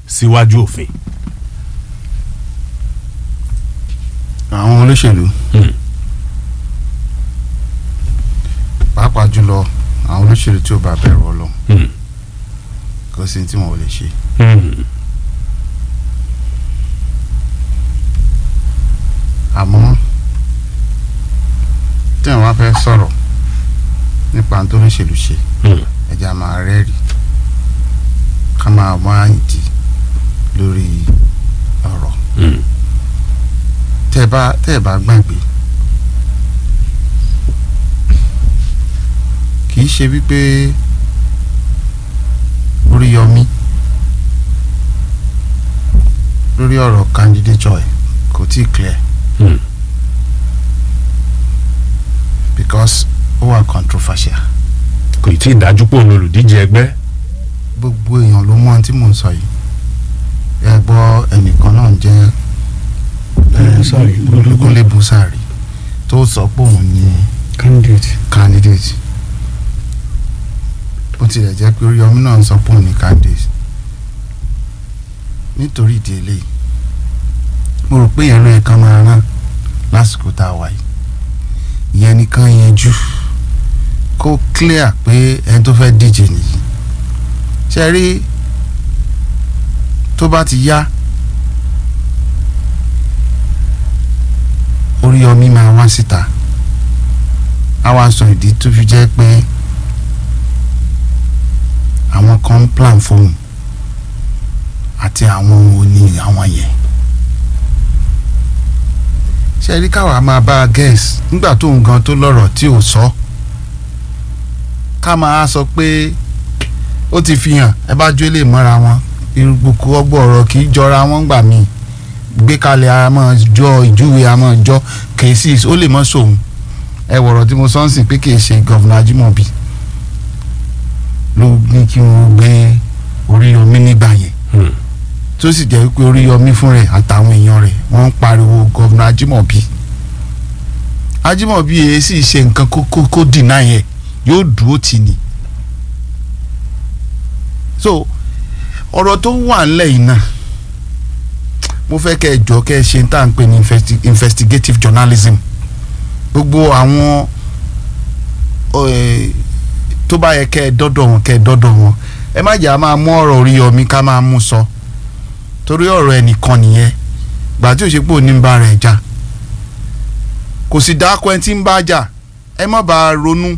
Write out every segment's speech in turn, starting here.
síwájú òfin. àwọn olóṣèlú Hmm. pàápàá jùlọ àwọn olóṣèlú tí ò bá bẹ̀rù Ọlọ́run Hmm. kò sí tí wọn ò lè ṣe Hmm. àmọ́ tí wọn bá fẹ́ sọ̀rọ̀ nípa tó olóṣèlú ṣe Hmm. ẹja máa rẹ́rìí ká máa wá ìdí lórí ọ̀rọ̀ Hmm. tẹ́ ẹ bá tẹ́ ẹ bá gbàgbé kì í ṣe wípé Oríyọmí lórí ọ̀rọ̀ candidature ẹ̀ kò tí ì clear Hmm. because ó wà controversial kò tí ì dájú pò ní olùdíje ẹgbẹ́. gbogbo èèyàn ló mọ ohun tí mò ń sọ yìí ẹ gbọ́ ẹnìkan náà jẹ́ Busari, Olúkúnlé Busari tó sọ pé òun ni candidate candidate bó tilẹ̀ jẹ́ pé Oríyọmí náà ń sọ pé òun ni candidate nítorí ìdí eléyìí mo rò pé ìyẹn ló yẹ ká máa rán lásìkò tá a wà yìí ìyẹn nìkan yanjú kó clear pé ẹni tó fẹ́ díje nìyí ṣe rí tó bá ti yá Oríyọmí máa wá síta a wá sọ ìdí tó fi jẹ́ pé àwọn kan ń plan fóun àti àwọn òní àwọn yẹn ṣe rí káwa máa bá a guess nígbà tó ń gan tó lọ́rọ̀ tí ò sọ ká máa sọ pé ó ti fi hàn ẹ bá jó lè mọ́ra wọn irúgbùkú ọgbọ́ ọ̀rọ̀ kì í jọra wọn gbà mí gbé kalẹ̀ a máa jọ ìjúwe a máa jọ cases ó lè mọ́ sóun ẹ wọ̀rọ̀ tí mo sọ ń sìn pé kì í ṣe gọ́vùnà Ajímọ̀bí ló ní kí wọ́n gbé Oríyọmí nígbà yẹn Hmm. tó sì jẹ́ wípé Oríyọmí fún rẹ̀ àtàwọn èèyàn rẹ̀ wọ́n ń pariwo gọ́vùnà Ajímọ̀bí Ajímọ̀bí yẹn sì ṣe nǹkan kó kó kó dìnnà yẹn yóò dúró tì ní. so ọ̀rọ̀ tó wà ńlẹ̀ yìí náà mo fẹ́ kẹ́ ẹ jọ kẹ́ ẹ ṣe tá à ń pè ní investi- investigative journalism gbogbo àwọn eh, tó bá yẹ kẹ́ ẹ dọ́dọ̀ wọn kẹ́ ẹ dọ́dọ̀ wọn ẹ má jà máa mú ọ̀rọ̀ Oríyọmí ká máa mú sọ torí ọ̀rọ̀ ẹnìkan nìyẹn gbà tí ò ṣe pé òní ń bá rẹ̀ jà kò sì dáko ẹni tí ń bá jà ẹ má bàa ronú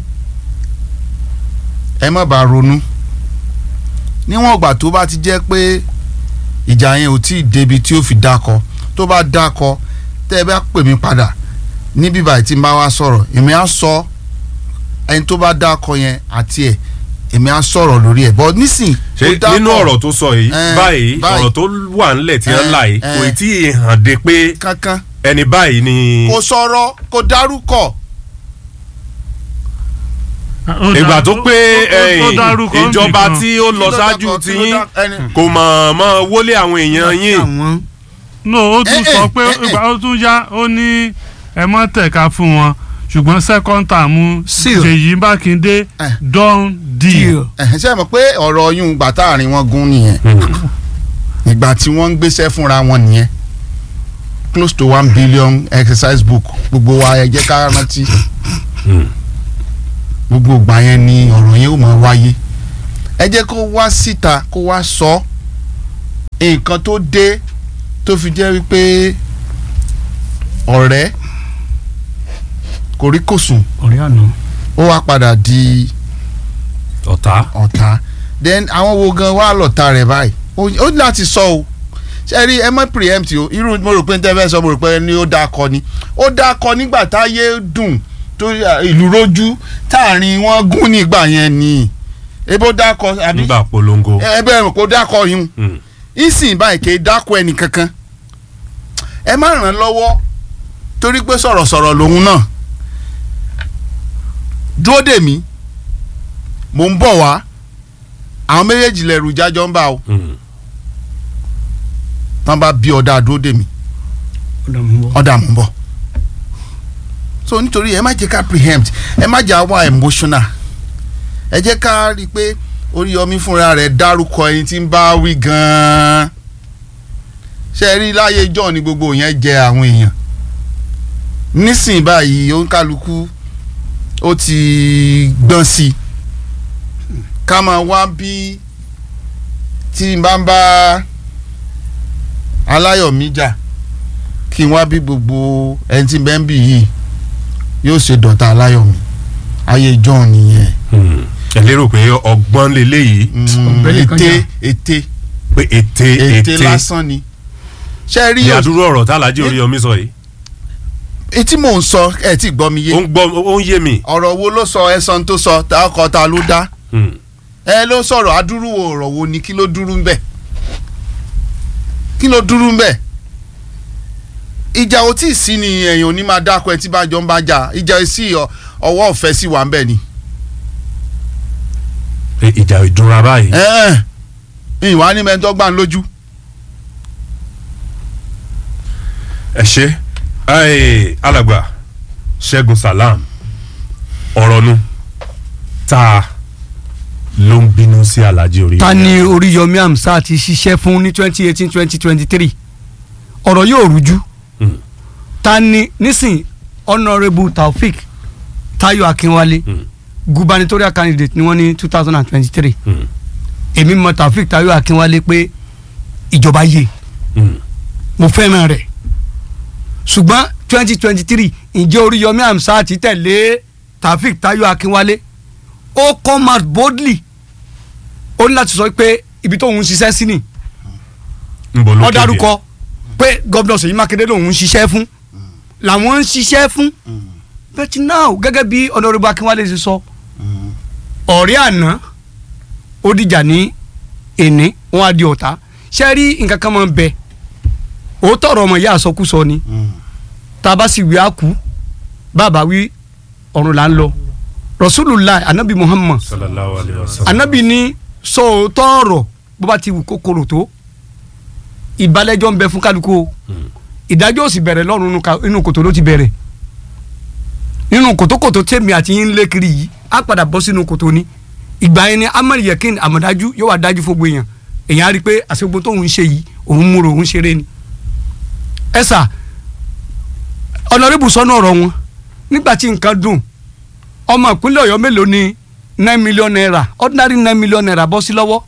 ẹ má bàa ronú níwọ̀n ìgbà tó bá ti jẹ́ pé ìjà yẹn ò tí ì débi tí ó fi dákọ tó bá dákọ tẹ́ ẹ bá pè mí padà ní bíbá tí n bá wá sọ̀rọ̀ èmi á sọ ẹni tó bá dákọ yẹn àti ẹ̀ èmi á sọ̀rọ̀ lórí ẹ̀ but nísìn ṣé tó dákọ- nínú ọ̀rọ̀ tó sọ yìí Eh, báyìí báyìí. ọ̀rọ̀ tó wà ńlẹ̀ tí wọ́n Eh, là yìí eh. kò tí ì hàn dé pé kankan ẹni báyìí ni kò sọ̀rọ̀ kò dárúkọ ìgbà tó pé ó eh, dárúkọ ìjọba nìkan. tí ó lọ Kí ló ṣáájú dákọ? tí Kí ló yín dá- ẹni- kò mọ̀ mọ́ wọlé àwọn èèyàn yín àwọn no ó tún Eh, sọ eh, pé eh, eh. ìgbà ó tún yá ó ní ẹ mọ́ tẹ̀ka fún wọn ṣùgbọ́n second term Seal. Ṣèyí Mákindé Eh. don deal. ẹ̀hìn ṣe mọ̀ pé ọ̀rọ̀ yún gbà táàrin wọn gún nìyẹn ìgbà tí wọ́n ń gbéṣẹ́ fúnra wọn nìyẹn close to one billion exercise book gbogbo wa ẹ jẹ́ ká rántí gbogbo ìgbà yẹn ni ọ̀rọ̀ yẹn ó máa wáyé ẹ jẹ́ kó wá síta kó wá sọ nǹkan tó dé tó fi jẹ́ wípé ọ̀rẹ́ kò rí kò sùn ọ̀rẹ́ àná ó wá padà di ọ̀tá ọ̀tá then àwọn wo gan wà lọ́ta rẹ̀ báyìí ó ó ní láti sọ o ṣe rí ẹ mọ́ preempt o irú mo rò pé n tẹ́ fẹ́ sọ mo rò pé ni ó dáa kọ ni ó dáa kọ nígbà táyé dùn tó à, ìlú rojú táàrin wọn gún nígbà yẹn ni ebo dáa kọ àbí nígbà polongo. ẹ bẹ́ẹ̀ rò kó dáa kọ yún Hmm. ìsìn báyìí kì í dákọ ẹnì kankan ẹ má ràn án lọ́wọ́ torí pé sọ̀rọ̀sọ̀rọ̀ lòun náà dúró dè mí mò ń bọ̀ wá àwọn méjèèjì lẹ̀rù jájọ́ ń bá o Hmm. tán bá bí ọ̀dà dúró dè mí ọ̀dà mú bọ́. ọ̀dà mò ń bọ̀ so nítorí ẹ má jẹ́ ká preempt ẹ má jẹ́ àwa emotional ẹ jẹ́ ká rí i pé Oríyọmí fúnra rẹ̀ dárúkọ ẹni tí ń bá wí gan-an ṣe rí láyé john ni gbogbo yẹn jẹ àwọn èèyàn nísìnyí báyìí òǹkálukú ó ti gbọ́n sí i ká máa wá bí tí n bá ń bá aláyọ̀mí jà kí n wá bí gbogbo ẹni tí bẹ́ẹ̀ ń bì yìí yóò ṣe dọ̀tá aláyọ̀mí ayé john nìyẹn Hmm. ẹ lérò pé ọgbọ́n lélẹ́yìí Mm, Ọ̀gbẹ́ni kan ète jà. ète pé ète ète ète lásán ni ṣe rí ní o àdúró ọ̀rọ̀ tá Alhaji Oríyọmí sọ yìí etí mò ń sọ ẹ tí gbọ́ mi ó yé ń gbọ́ ó ń yé mi. ọ̀rọ̀ wo ló sọ ẹ̀sán tó sọ tá ọkọ̀ ta ló dá Hmm. ẹ ló sọ̀rọ̀ adúrú ọ̀rọ̀ wo ni kí ló dúró ń bẹ̀ kí ló dúró ń bẹ̀ ìjà ò tí ì sí ni èèyàn ò ní máa dákọ ẹ tí bá jọ ń bá jà ìjà sí ọ- ọwọ́ ọ̀fẹ́ sí wà ń bẹ̀ ni. pé ìjà ìdúnra báyìí. ẹ ẹ ìwà ni mẹ́tọ́ gbà ń lójú. ẹ ṣe ẹ alàgbà Ṣẹ́gun Salam ọ̀rọ̀ nu ta ló ń bínú sí Alhaji Oríyọmí. ta ni Oríyọmí Hamzat ti ṣiṣẹ́ fún ní twenty eighteen twenty twenty three ọ̀rọ̀ yóò rújú Hmm. ta ni nísìn honourable Taofik Tayo Akinwale Hmm. gubernatorial candidate ni wọ́n ní two thousand and twenty three Hmm. èmi mọ̀ Taofik Tayo Akinwale pé ìjọba yé Hmm. mo fẹ́ràn rẹ̀ ṣùgbọ́n twenty twenty three ǹjẹ́ Oríyọmí Hamzat ti tẹ̀lé Taofik Tayo Akinwale ó come out boldly ó ní láti sọ pé ibi tóun ń ṣiṣẹ́ sí ni ń bọ̀ lókè ó dárúkọ pé gómìnà Ṣèyí Mákindé lòun ń ṣiṣẹ́ fún làwọn ń ṣiṣẹ́ fún but now gẹ́gẹ́ bí Honorable Akínwálé ṣe sọ ọ̀rẹ́ àná ó dìjà ní èní wọn á di ọ̀tá ṣe rí nǹkan kan máa ń bẹ òótọ́ ọ̀rọ̀ ọmọ ìyá àsọkúsọ ni tá a bá sì wí á kú bàbá wí ọ̀run là ń lọ Rasulullah anabi Muhammad sallallahu alayhi wa sallam. anabi ní sọ òótọ́ ọ̀rọ̀ bó bá ti wù kókòrò tó ìbálẹ́jọ́ ń bẹ fún kálukú o ìdájọ́ ò sì bẹ̀rẹ̀ lọ́rùn inú ka- inú kòtò ló ti bẹ̀rẹ̀ nínú kòtòkòtò tèmi àti yín lé kiri yìí á padà bọ́ sínú kòtò ni ìgbà yẹn ni amadi yakin àmọ̀dájú yóò wá dájú fún gbogbo èèyàn èèyàn á rí i pé àṣegbó tóun ń ṣe yìí òun múra òun ṣeré ni ẹ sà ọ̀nàrẹ́bù sọ́nù ọ̀rọ̀ wọn nígbà tí nǹkan dùn ọmọ ìpínlẹ̀ ọ̀yọ́ mélòó ni nine million naira ordinary nine million naira bọ́ sí lọ́wọ́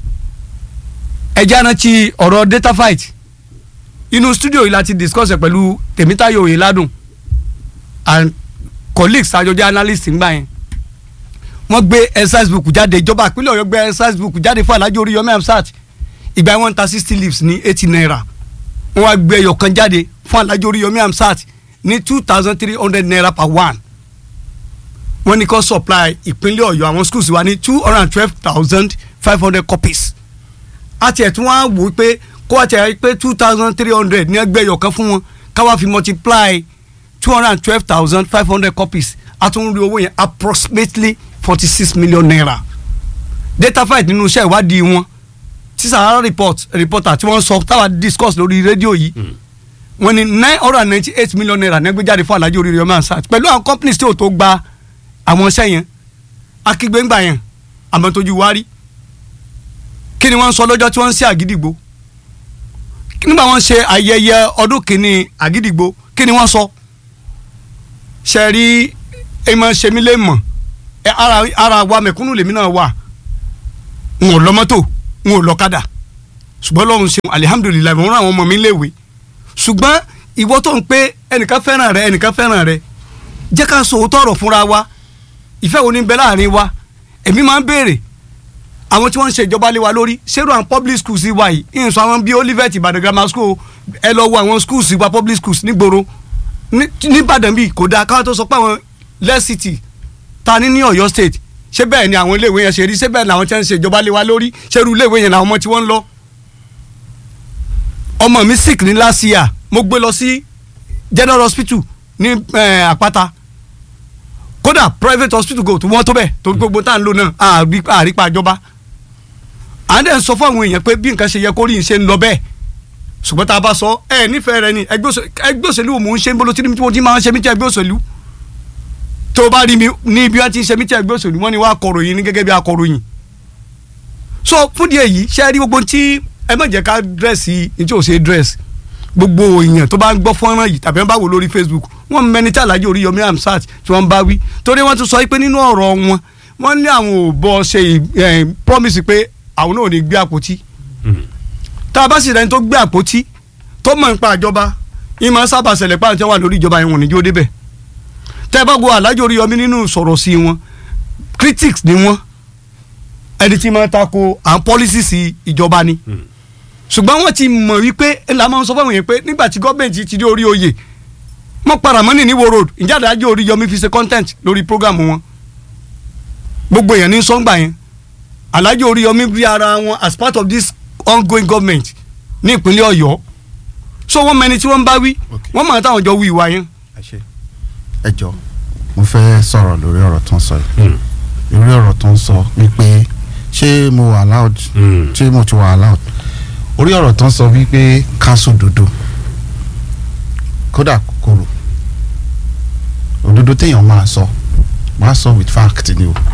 ẹ̀jẹ̀ arántí ọ̀rọ̀ data fight inú studio yìí láti discuss ẹ̀ pẹ̀lú tèmítáyọ̀ oyèládùn and colleagues àjọjẹ́ analyst ń gbà yẹn wọ́n gbé exercise book jáde ìjọba ìpínlẹ̀ ọ̀yọ́ gbé exercise book jáde fún Alhaji Oríyọmí Hamzat ìgbà yẹn wọ́n ń ta sixty leaves ní eighty naira wọ́n wá gbé ẹyọ kan jáde fún Alhaji Oríyọmí Hamzat ní two thousand three hundred naira per one wọ́n ní kó supply ìpínlẹ̀ ọ̀yọ́ àwọn schools wa ní two hundred and twelve thousand five hundred copies àti ẹ̀tún wá wò ó pé kó àti ẹ̀ pé two thousand three hundred ní ẹgbẹ́ ẹ̀yọ̀ kan fún wọn káwá fi multiply two hundred and twelve thousand five hundred copies àtúnrí owó yẹn approximately forty six million naira data fight nínú iṣẹ́ ìwádìí wọn tí Sahara report reporter tí wọ́n sọ táwa discuss lórí rédíò yìí wọ́n ní nine hundred and ninety eight million naira nẹ́gbẹ́jáde fún Alhaji Oríyọmí Hamzat pẹ̀lú àwọn companies tí ò tó gba àwọn iṣẹ́ yẹn akígbéǹgbà yẹn àmọ́ tójú wá rí kí ni wọ́n sọ lọ́jọ́ tí wọ́n ń ṣe àgídìgbò nígbà wọ́n ṣe ayẹyẹ ọdún kìíní àgídìgbò kí ni wọ́n sọ ṣe rí ẹmọ ṣe mí lè mọ̀ ẹ ara ara wa mẹ̀kúnnù lèmi náà wà n ò lọ mọ́tò n ò lọ kádà ṣùgbọ́n lọ́run ṣeun alihamudulilayi mo rán àwọn ọmọ mi léwe ṣùgbọ́n ìwọ tó ń pé ẹnìkan fẹ́ràn rẹ ẹnìkan fẹ́ràn rẹ jẹ́ ká sọ òótọ́ ọ̀rọ̀ fúnra wa ìfẹ́ wo ni ń bẹ láàrin wa èmi máa ń béèrè àwọn tí wọ́n ń ṣe ìjọba lé wa lórí ṣérò àwọn public schools wa yìí ìyẹn sọ àwọn bíi Olivet Ìbàdàn grammar school ẹ lọ wo àwọn schools wa public schools nígboro ní Ìbàdàn bíi kò dáa káwọn tó sọ pé àwọn less city ta ní ní Ọ̀yọ́ state ṣé bẹ́ẹ̀ ni àwọn iléèwé yẹn ṣe rí ṣé bẹ́ẹ̀ ni àwọn tí wọ́n ń ṣe ìjọba lé wa lórí ṣérú iléèwé yẹn làwọn ọmọ tí wọ́n ń lọ. ọmọ mi sick ní last year mo gbé lọ sí general hospital ní eh, Àpáta kódà private hospital go tó wọ́n tó bẹ́ẹ̀ tó gbogbo tá à ń lò náà àrípa àjọba à ń dẹ̀ sọ fún àwọn èèyàn pé bí nǹkan ṣe yẹ kó rí ṣe ń lọ bẹ́ẹ̀ ṣùgbọ́n tá a bá sọ ẹ nífẹ̀ẹ́ rẹ ni ẹgbẹ́ òṣèlú ẹgbẹ́ òṣèlú wo mò ń ṣe ń bolo tí mo ti máa ń ṣe mí tí ẹgbẹ́ òṣèlú tó o bá rí mi ní ibi wọn ti ń ṣe mí tí ẹgbẹ́ òṣèlú wọn ni wọ́n akọ̀ròyìn ní gẹ́gẹ́ bí akọ̀ròyìn so fún díẹ̀ yìí ṣe rí gbogbo tí ẹ má jẹ́ ká dírẹ́sì ní tí ò ṣe dírẹ́sì gbogbo èèyàn tó bá ń gbọ́ fọ́nrán yìí tàbí wọ́n bá wò lórí Facebook wọ́n mẹ́ni tí Alhaji Oríyọmí Hamzat tí wọ́n bá wí torí wọ́n tún sọ pé nínú ọ̀rọ̀ wọn wọ́n ní àwọn ò bọ́ ṣe eh, promise pé àwọn náà ò ní gbé àpótí tá a bá sì rẹni tó gbé àpótí tó mọ̀ nípa ìjọba ìmọ̀ sábà ṣẹlẹ̀ pàrọ̀ tí wọ́n wà lórí ìjọba yẹn wọ́n ní jó débẹ̀ tẹ́ ẹ bá gbọ́ Alhaji Oríyọmí nínú sọ̀rọ̀ sí wọn critics ni wọ́n ẹni tí máa tako àwọn policies ìjọba ni ṣùgbọ́n wọ́n ti mọ̀ wípé ńlá máa ń sọ fáwọn yẹn pé nígbà tí gọ́ọ̀mẹ̀ntì ti dé orí oyè wọ́n para mọ́nì ní Ìwó road ìjà Alhaji Oríyọmí fi ṣe content lórí program wọn gbogbo èèyàn ní sọ́ngbà yẹn Alhaji Oríyọmí rí ara wọn as part of this ongoing government ní ìpínlẹ̀ Ọ̀yọ́ so wọ́n mẹni tí wọ́n ń bá wí Okay. wọ́n mọ̀ táwọn jọ wí ìwà yẹn. ẹ jọ mo fẹ́ sọ̀rọ̀ lórí ọ̀rọ̀ tó ń sọ yìí lórí ọ̀rọ̀ tó ń sọ wípé ṣé mo wà allowed ṣé mo ti wà allowed orí ọ̀rọ̀ tó ń sọ wípé káṣù dúdú kódà kòkòrò òdodo téèyàn máa sọ máa sọ with fact ni o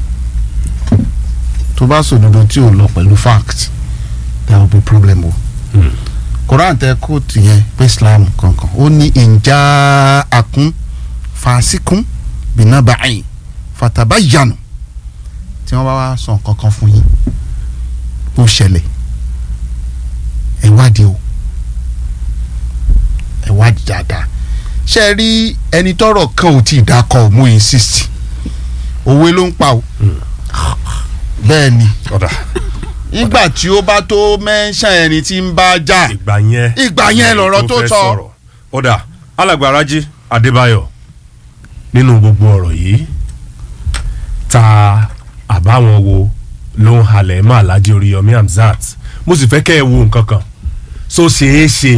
tó bá sọ òdodo tí ò lọ pẹ̀lú fact there will be problem o koran tẹ kóòtù yẹn pé islam kankan ó ní ìjà akún fàásìkún bìnàbàáyìn fatabayanu tí wọ́n bá wá sọ nǹkan kan fún yín ó ṣẹlẹ̀ ẹ wádìí o ẹ wádìí dáadáa ṣe é rí ẹni tọ́rọ̀ kan ò tí ì dákọ mo insist òwe ló ń pa o bẹ́ẹ̀ ni ọ̀dà nígbà tí ó bá tó mẹ́ńṣán ẹni tí ń bá jà ìgbà yẹn Ìgbà yẹn lọ̀rọ̀ tó fẹ́ sọ. sọ̀rọ̀. ọ̀dà alàgbà Rájí Adébáyọ̀ nínú gbogbo ọ̀rọ̀ yìí ta àbáwọn wo ló ń halẹ̀ mọ́ Alhaji Oríyọmí Hamzat mo sì fẹ́ kẹ́ ẹ wo nǹkan kan so ṣeé ṣe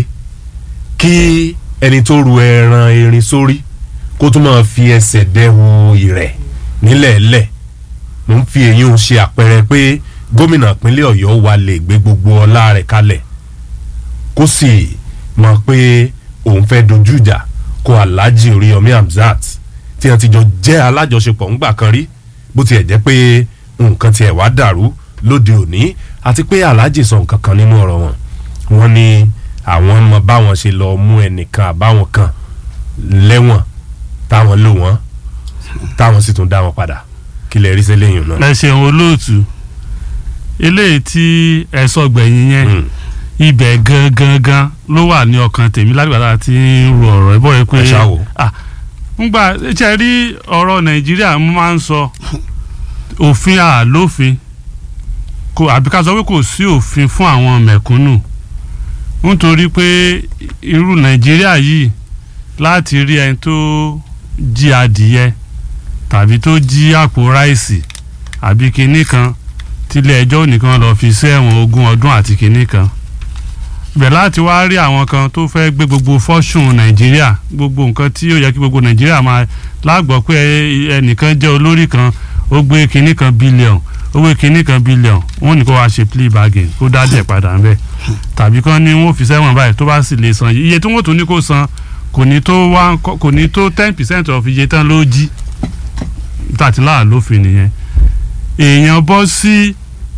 kí ẹni tó ru ẹran erin sórí kó tún máa fi ẹsẹ̀ dẹ́hu ìrẹ̀ nílẹ̀ẹ́lẹ̀ mo ń fi èyí ń ṣe àpẹẹrẹ pé gómìnà ìpínlẹ̀ Ọ̀yọ́ wa lè gbé gbogbo ọlá rẹ̀ kalẹ̀ kó sì mọ̀ pé òun fẹ́ dojú ìjà kó Alhaji Oríyọmí Hamzat tí wọ́n ti jọ jẹ́ alájọṣepọ̀ ńgbà kan rí bó tiẹ̀ jẹ́ pé nǹkan tiẹ̀ wá dàrú lóde òní àti pé Alhaji sọ nǹkan kan nínú ọ̀rọ̀ wọn wọ́n ní àwọn mọ báwọn ṣe lọ mú ẹnìkan àbáwọn kan lẹ́wọ̀n táwọn lò wọ́n táwọn sì tún dá wọn padà kí lè rí sẹ́lẹ̀yìn náà. ẹ ṣeun olóòtú eléyìí tí ẹ sọ gbẹ̀yìn yẹn Mm. ibẹ̀ gangan gan ló wà ní ọkàn tèmi lágbàdá tí ń ro ọ̀rọ̀ ẹ bọ́ ẹ pé Ẹ ṣáà wò. ah ngbà ṣe rí ọ̀rọ̀ nàìjíríà mo máa ń sọ òfin àlófin kò àbí ká sọ pé kò sí òfin fún àwọn mẹ̀kúnnù nítorí pé irú nàìjíríà yìí láti rí ẹni tó jí adìyẹ tàbí tó jí àpò ráìsì àbí kinní kan tílé ẹjọ́ nìkan lọ́ọ́ fi sí ẹ̀wọ̀n ogún ọdún àti kinní kan bẹ̀ láti wá rí àwọn kan tó fẹ́ gbé gbogbo fọ́ṣùn nàìjíríà gbogbo nǹkan tí ó yẹ kí gbogbo nàìjíríà máa lágbọ́ pé ẹnìkan jẹ́ olórí kan ó gbé kinní kan bílíọ̀n ó gbé kinní kan bílíọ̀n wọ́n ní kó wá ṣe plea bargain kó dá díẹ̀ padà ń bẹ̀ tàbí kan ní wọ́n fi sẹ́wọ̀n báyìí tó bá sì lè san iye tí wọ́n tún ní kó san kò ní tó one kò ní tó ten percent of iye tán ló jí tàtílà lófin nìyẹn èèyàn bọ́ sí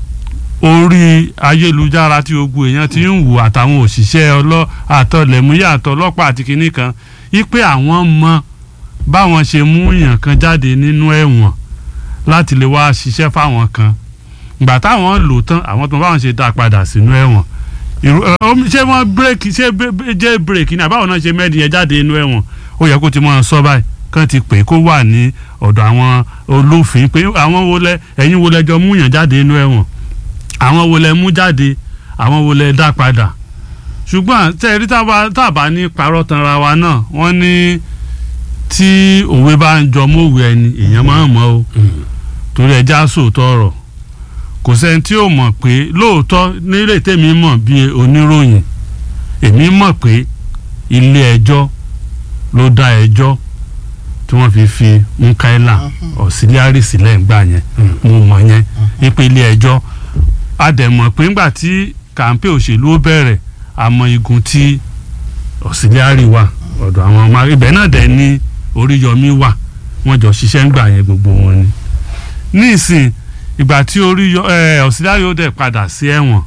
orí ayélujára tí gbogbo èèyàn ti ń wò àtàwọn òṣìṣẹ́ ọlọ́ àtọlẹ̀múyà àtọlọ́pàá àti kinní kan wípé àwọn mọ báwọn ṣe mú èèyàn kan jáde nínú ẹ̀wọ̀n láti lè wá ṣiṣẹ́ fáwọn kan ìgbà táwọn lò tán àwọn tó báwọn ṣe dá padà sínú ẹ̀wọ̀n ìrù- ẹ, ó- ṣé wọ́n bírèkì ṣé bẹ́- bẹ́- jẹ́ bírèkì ni àbáwọn náà ṣe mẹ́rin yẹn jáde nínú ẹ̀wọ̀n ó yẹ kó ti mọ́ ọ sọ báyìí kán ti pè é kó wà ní ọ̀dọ̀ àwọn olófin pé àwọn wo lẹ ẹ̀yin wo lẹjọ mú yàn jáde nínú ẹ̀wọ̀n àwọn wo lẹ mú jáde àwọn wo lẹ dá padà ṣùgbọ́n tẹ́ ẹ rí táwa- tábà ní parọ́ tanra wa náà wọ́n ní tí òwe bá ń jọ mọ́wé ẹni èèyàn máa ń mọ̀ o torí ẹja sòótọ́ ọ̀rọ̀ kò sẹ́ni tí ò mọ̀ pé lóòótọ́ nílé tèmi mọ̀ bí oníròyìn èmi mọ̀ pé ilé ẹjọ́ ló dá ẹjọ́ tí wọ́n fi fi Mukaila Auxiliary sílẹ̀ ńgbà yẹn mo mọ̀ yẹn wípé ilé ẹjọ́ a dẹ̀ mọ̀ pé ńgbà tí kàńpé òṣèlú ó bẹ̀rẹ̀ àmọ́ igun tí Auxiliary wà ọ̀dọ̀ àwọn ọmọ ibẹ̀ náà dẹ̀ ní Oríyọmí wà wọ́n jọ ṣiṣẹ́ ńgbà yẹn gbogbo wọn ni nísìn ìgbà tí Oríyọ ẹ Auxiliary ó dẹ̀ padà sí ẹ̀wọ̀n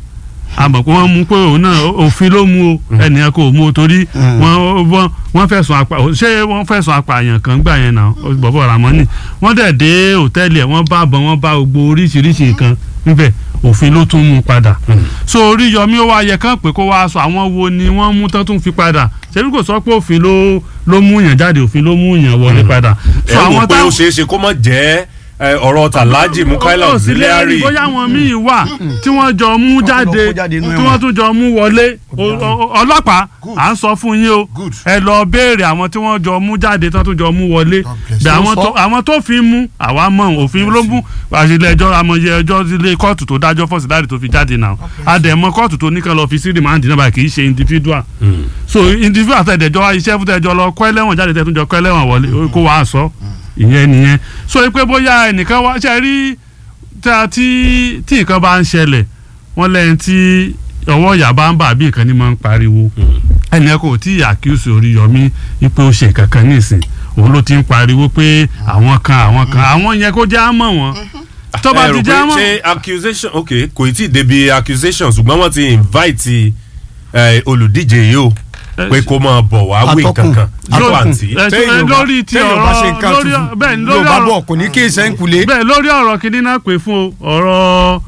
àmọ́ pé wọ́n mú pé òun náà òfin ló mú o ẹnìyẹn kò mú o torí wọ́n wọ́n wọ́n fẹ̀sùn apá ṣé wọ́n fẹ̀sùn apààyàn kan gbà yẹn náà bọ̀bọ̀ Ramoni wọ́n dẹ̀ dé òtẹ́ẹ̀lì ẹ̀ wọ́n bá bọ̀ wọ́n bá gbogbo oríṣiríṣi nǹkan níbẹ̀ òfin ló tún mú padà so Oríyọmí ó wá yẹ kán pé kó wá sọ àwọn wo ni wọ́n mú tán tún fi padà ṣebí kò sọ pé òfin ló ló mú yàn jáde òfin ló mú yàn wọlé padà ẹ wò pé ó ṣeé ṣe kó má jẹ́ ẹ, ọ̀rọ̀ tàlájì Mukaila ó sì lè rí Auxiliary bóyá àwọn míì wà tí wọ́n jọ mú jáde kó jáde inú tí ẹ̀wọ̀n. wọ́n tún jọ mú wọlé O- o- ọlọ́pàá à ń sọ fún yín o Good. ẹ lọ béèrè àwọn tí wọ́n jọ mú jáde tí wọ́n tún jọ mú wọlé God bless bẹ you. àwọn Sọ. tó àwọn tó fi mú àwa mọ̀ òfin ló mú àṣìlẹ̀ ẹjọ́ amọ̀yẹ ẹjọ́ ilé kóòtù tó dájọ́ fọ́sílárì tó fi jáde náà àdẹ̀mọ́ kóòtù tó ní kan lọ fi sí rìmáǹdì náà báyìí kì í ṣe individual so individual tẹ̀dẹ̀jọ́ wa iṣẹ́ fún tẹ̀jọ́ lọ kọ́ ẹlẹ́wọ̀n jáde tẹ̀ tún jọ kọ́ ẹlẹ́wọ̀n wọlé kó wàá sọ ìyẹn nìyẹn so pé bóyá ẹnìkan wá ṣe rí tá- tí tí nǹkan bá ń ṣẹlẹ̀ wọ́n lẹ́yìn tí ọwọ́ ìyá bá ń bà bí nǹkan ní máa ń pariwo ẹnìyẹn kò tí ì àkíyèsí Oríyọmí wípé ó ṣe nǹkan kan nísìn òun ló ti ń pariwo pé àwọn kan àwọn kan àwọn yẹn kó já mọ̀ wọ́n tó bá ẹ ti rò já pé mọ̀ ṣé accusation ok kò tí ì débi accusation ṣùgbọ́n wọ́n ti invite ẹ, olùdíje yìí o pé kó máa bọ̀ wá wí Atọ́kùn. kankan nípa Atọ́kùn. àǹtí. ẹ, téèyàn ẹ, bá- lórí ti téèyàn bá ṣe ọ̀rọ̀ nǹkan lórí tuntun bẹ́ẹ̀ ni yóò lórí bá ọ̀rọ̀ bọ̀ kò ní kí ìsẹ́ńkulé bẹ́ẹ̀ lórí ọ̀rọ̀ kìíní náà pè fún o ọ̀rọ̀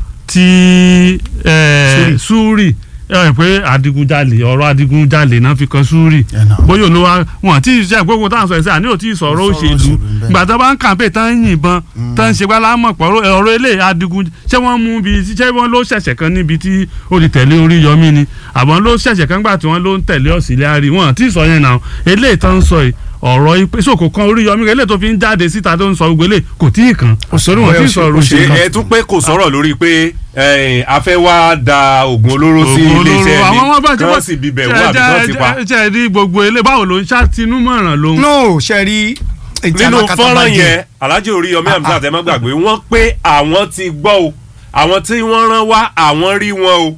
ti eh, Súrì ẹ pé adigunjalè ọ̀rọ̀ adigunjalè náà fi kan Súrì Yeah, no. bóyá olówó wọn àti iṣẹ́ gbogbo táwọn sọ ẹ̀sẹ̀ àní ò tí ì sọ̀rọ̀ Sọ̀rọ̀ òṣèlú òṣèlú ń bẹ. ìgbà tó bá ń kàǹpé tán ń yìnbọn tán ń ṣe gbá lámọ̀ pọ̀ ọ̀rọ̀ ilé adigun ṣé wọ́n mú bí ṣé wọ́n ló ṣẹ̀ṣẹ̀ kan níbi tí ó ti tẹ̀lé Oríyọmí ni àbọ̀n ló ṣẹ̀ṣẹ̀ kan gbà tí wọ́n ló ń tẹ̀lé Auxiliary wọn àti ìsọ yẹn náà eléyìí tán ń sọ yìí ọ̀rọ̀ ipe sòkò kan Oríyọmí eléyìí tó fi ń jáde síta tó ń sọ gbogbo eléyìí kò tí ì kàn òṣèré wọn tí ì sọ̀rọ̀ ṣe òṣèlú ẹ tún pé kò sọ̀rọ̀ lórí pé ẹ, a fẹ́ wá da oògùn olóró sí Ògùn iléeṣẹ́ olóró àwọn ọmọ bá ẹni ti kí bọ́ wọ́n sì bíbẹ̀ wú àbí kí wọ́n ti pa. ṣe ẹ rí gbogbo ilé báwo ló ń ṣàtinúmọ̀ràn ló ń. no ṣe rí ètí nínú alákatá bá fọ́nrán jẹ. yẹn Alhaji Oríyọmí Hamzat ẹ má gbàgbé wọ́n pé àwọn ti gbọ́ o àwọn tí wọ́n rán wá àwọn rí wọn o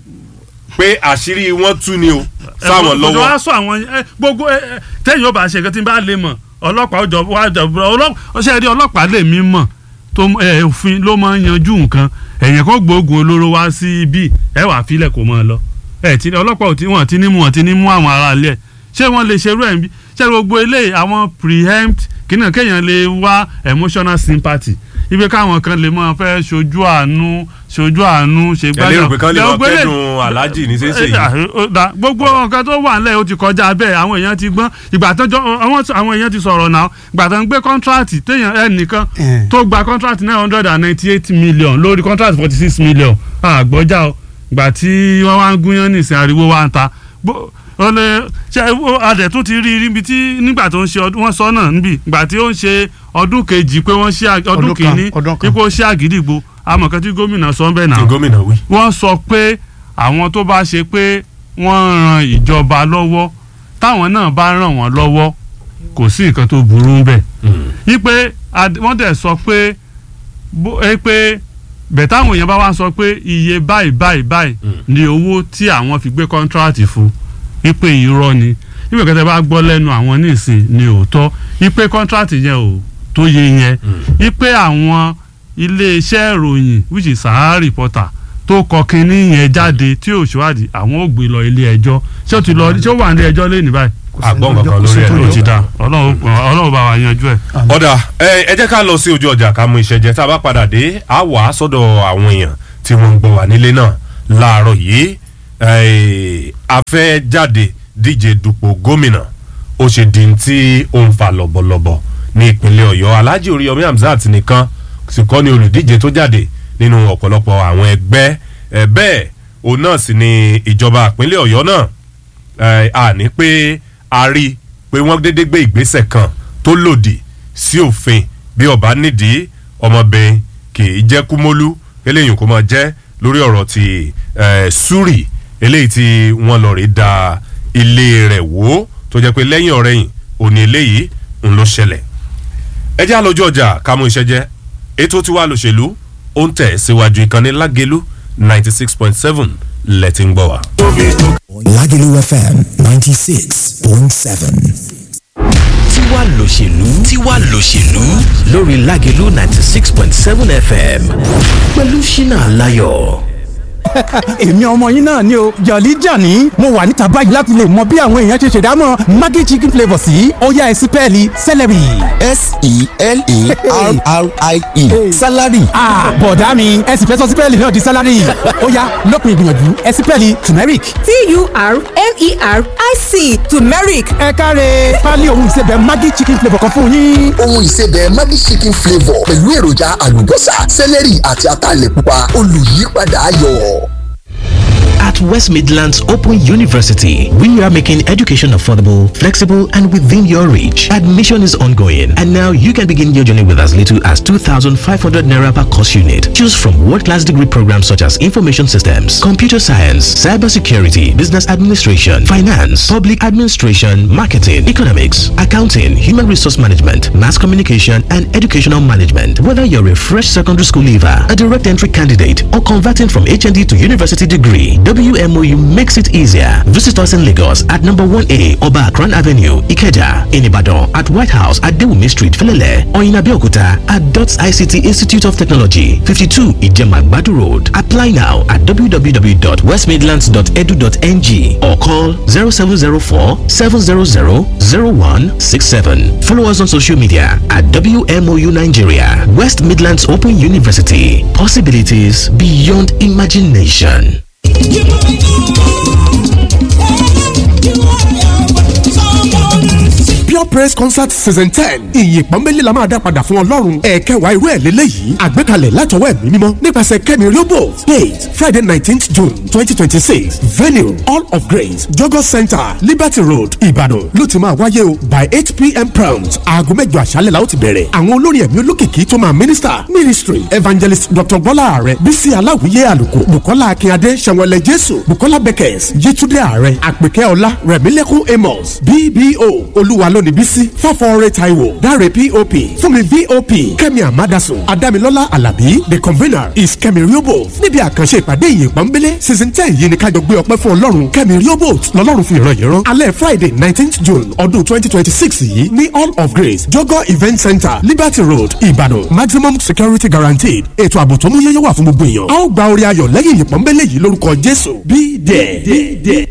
pé àṣírí wọn tú ni o sáwọn gbogbo lọ́wọ́ wa sọ àwọn ẹ, gbogbo ẹ, ẹ, tẹ́yìn ó bá ṣe nǹkan tí n bá lè mọ̀ ọlọ́pàá ó jọ wá jọ ọlọ́pàá ṣe rí ọlọ́pàá lè mí mọ̀ tó ẹ, òfin ló máa ń yanjú nǹkan ẹ̀yìn kan gbóògùn olóró wá sí ibi ẹ wà fílẹ̀ kó máa lọ ẹ ti ọlọ́pàá ò tí wọ́n ti ní mú wọ́n ti ní mú àwọn ará ilé ẹ̀ ṣé wọ́n lè ṣerú ẹ̀ ń bí ṣé gbogbo eléyìí àwọn preempt kìnnà kéèyàn lè wá emotional sympathy ibi káwọn kan lè máa fẹ́ ṣojú àánú ṣojú àánú ṣe ẹ lérò pé kán lè máa Gbogbo eléyìí- kẹ́dùn Alhaji ní sẹ́sẹ̀ Eh, yìí. ah, ó dá. gbogbo nǹkan tó wà nílẹ̀ ó ti kọjá bẹ́ẹ̀ àwọn èèyàn ti gbọ́n ìgbà tó jọ àwọn àwọn èèyàn ti sọ̀rọ̀ náà ìgbà tó ń gbé kọ́ńtrátì téèyàn ẹnìkan Eh. tó gba kọ́ńtrátì nine hundred and ninety eight million lórí kọ́ńtrátì forty six million àgbọ́jà o ìgbà tí wọ́n wá ń gúnyán nìsín ariwo wá ń ta Bó- ó lè ṣe ó- adẹ̀ tún ti rí i níbi tí nígbà tó ń ṣe ọdún wọ́n sọ náà níbi ìgbà tí ó ń ṣe ọdún kejì pé wọ́n ṣe ag- ọdún Ọdún kan, kìíní ọdún kan. ipò ṣe àgídìgbò amọ̀kan tí gómìnà sọ ń bẹ̀ náà tí gómìnà wí. wọ́n sọ pé àwọn tó bá ṣe pé wọ́n ran ìjọba lọ́wọ́ táwọn náà bá ràn wọ́n lọ́wọ́ kò sí nǹkan tó burú bẹ́ẹ̀ wípé ad- wọ́n dẹ̀ sọ pé bó- ẹ pé bẹ̀ táwọn èèyàn bá wá sọ pé iye báyìí báyìí báyìí ni owó tí àwọn fi gbé kọ́ńtíráàtì fún wípé irọ́ ni wípé kẹtẹ bá gbọ́ lẹ́nu àwọn nísìn ni òótọ́ wípé kọ́ńtíráàtì yẹn ò tó yẹ yẹn wípé àwọn iléeṣẹ́ ìròyìn which is Sahara Reporter tó kọ kínní yẹn jáde tí ò ṣèwádìí àwọn ò gbé lọ ilé ẹjọ́ ṣé ó ti lọ ṣé ó wà ní ẹjọ́ lẹ́nu báyìí àgbọ̀n kankan lórí ẹ̀ ó ti lójú. dá ọlọ́run ọlọ́run bá wa yanjú ẹ̀. ọ̀dà ẹ ẹ jẹ́ ká lọ sí ojú ọjà ká mú iṣẹ́ jẹ tá a bá padà dé a wà á sọ́dọ̀ àwọn èèyàn tí wọ́n ń gbọ́ wà nílé náà láàárọ̀ yìí ẹ, a fẹ́ jáde díje dupò gómìnà ó ṣe di tí ó ń fa lọ́bọ̀lọ́bọ̀ ní ìpínlẹ̀ ọ̀yọ́ alhaji oríyọmí hamzat nìkan sì kọ́ ni olùdíje tó jáde nínú ọ̀pọ̀lọpọ̀ àwọn ẹgbẹ́ ẹ, bẹ́ẹ̀ òun náà sì ni ìjọba ìpínlẹ̀ ọ̀yọ́ náà ẹ, àní pé a rí i pé wọ́n dédé gbé ìgbésẹ̀ kan tó lòdì sí òfin bí ọba nídìí ọmọbìnrin kì í jẹ́ kúmólú eléyìí kò máa jẹ́ lórí ọ̀rọ̀ ti ẹ, súrì eléyìí tí wọ́n lọ rí da ilé rẹ̀ wò tó jẹ́ pé lẹ́yìn ọ̀rẹ́yìn òní eléyìí ń ló ṣẹlẹ̀ ẹ jẹ́ àlọ́jọ́ ọjà ká mú iṣẹ́ jẹ́ ètò tiwa lòṣèlú ó ń tẹ̀ síwájú ìkànnì lágẹ̀lú ninety six point seven lẹ́tí ń gbọ́ wa. Lagelu FM 96.7. tiwa lòṣèlú tiwa lòṣèlú lórí Lágelú ninety six point seven FM pẹ̀lú Ṣínà Láyọ̀. èmi ọmọ yín náà ni o jọ̀lí jàní mo wà níta báyìí láti lè mọ bí àwọn èèyàn ṣe ṣèdámọ̀ maggi chicken flavour sí ọ̀yá ẹ̀sìn pẹ́ẹ́lí celery. s-e-l-e-r-r-i-e salary. bọ̀dá mi ẹ̀sìn fẹ́ sọ sí pẹ́ẹ́lí náà di salary ọ̀yá lópin ìgbìyànjú ẹ̀sìn pẹ́ẹ́lí turmeric. t-u-r-m-e-r-i-c turmeric ẹ káre pálí ohun ìsebẹ̀ maggi chicken flavour kan fún yín. ohun ìsebẹ̀ Maggi chicken flavour pẹ̀lú èròjà àlùbọ́sà sẹ́lẹ̀rì àti ataalẹ̀ pupa olùyípadà ayọ̀. At West Midlands Open University, we are making education affordable, flexible, and within your reach. Admission is ongoing, and now you can begin your journey with as little as 2,500 naira per course unit. Choose from world-class degree programs such as information systems, computer science, cybersecurity, business administration, finance, public administration, marketing, economics, accounting, human resource management, mass communication, and educational management. Whether you're a fresh secondary school leaver, a direct entry candidate, or converting from HND to university degree, WMOU makes it easier. Visit us in Lagos at number 1A Oba Akran Avenue, Ikeja, in Ibadan at White House at Dewumi Street, Felele, or in Abeokuta at DOTS ICT Institute of Technology, 52 Ijema Badu Road. Apply now at www.westmidlands.edu.ng or call 0704 700 0167. Follow us on social media at WMOU Nigeria, West Midlands Open University. Possibilities beyond imagination. pure praise concert season ten ìyìn pọ́nbélé la máa dá padà fún ọlọ́run ẹ̀ẹ́kẹwàá irú ẹ̀ lélẹ́yìí àgbékalẹ̀ látọwọ́ ẹ̀mí mímọ́ nípasẹ̀ kẹ́mi riobo date friday nineteenth june twenty twenty six venue all of grace jogo center liberty road ìbàdàn ló ti máa wáyé o by eight pm prompt aago mẹ́jọ àṣálẹ̀ la ó ti bẹ̀rẹ̀ àwọn olórin ẹ̀mí olókìkí tó máa minister ministry evangelist dr bọ́lá ààrẹ bísí aláwìyé àlùkò bukola akínyadé sẹ̀wọ̀lẹ̀ jésù bukola beckers yétúndé ààrẹ àpèkẹ́ ọlá rẹ̀mílẹ́kùn amos bbo olúwa lónìí bísí fọ́fọ́ọ́rẹ́ taiwo dáre pop fúnmi vop kẹ́mi amadasun adamilọ́lá alábí the convener is kẹ́mi riobo níbi àkànṣe ìpàdé ìyìn pọ́nbélé season ten yìí ni kájọ gbé ọpẹ́ fún ọlọ́run kẹ́mi riobo lọ́lọ́run fi ìran yìí rán alẹ́ friday nineteenth june ọdún twenty twenty six yìí ní all of grace jogo event center liberty road ìbàdàn maximum security guaranteed ètò ààbò tó mú yẹ́yẹ́ wà fún gbogbo èèyàn a ó gba orí ayọ̀ lẹ́yìn ìyìn pọ́nbélé yìí lórúkọ jésù be there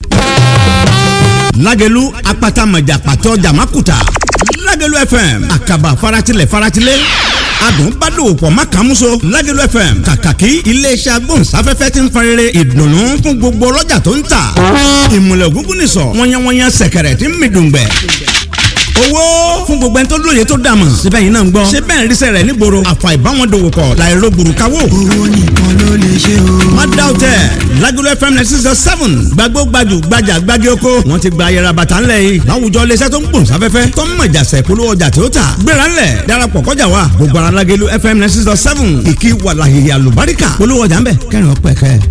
lágẹ̀lú apata mọ̀jà pàtó jàmákùtà lágẹ̀lú fm àkàbà faratilẹ̀ faratilẹ̀ adùn bá dòwò pọ̀ má kàn múso lágẹ̀lú fm kàkàkí iléeṣẹ́ agbóhùnsáfẹ́fẹ́ ti ń farere ìdùnnú fún gbogbo ọlọ́jà tó ń tà ìmùlẹ̀ ògúngún nìsọ̀ wọ́nyẹ́wọ́nyẹ́ sẹ̀kẹ̀rẹ̀ tí ń mi dùngbẹ̀ owó fún gbogbo ẹni tó lóye tó dàmọ̀ síbẹ̀ yìí náà ń gbọ́ ṣé bẹ́ẹ̀ ríṣẹ́ rẹ̀ nígboro àfà ìbáwọn dòwò pọ̀ láìro gbùrùkáwò. owó nìkan ló lè ṣe o. má dá o tẹ Lagelu FM ninety six seven gbàgbó gbajù gbajà gbági oko wọn ti gba ayẹra bàtà ńlẹ̀ yìí láwùjọ iléeṣẹ́ tó ń gbòòn sáfẹ́fẹ́ tó ń mọ̀jà sẹ̀ polówó ọjà tí ó tà gbéra ńlẹ̀ darapọ̀ kọjá wa gbogbo ara Lagelu FM ninety six seven ìkí wàlàhìyà lùbáríkà polówó ọjà ńbẹ kẹrin ọpẹ kẹ.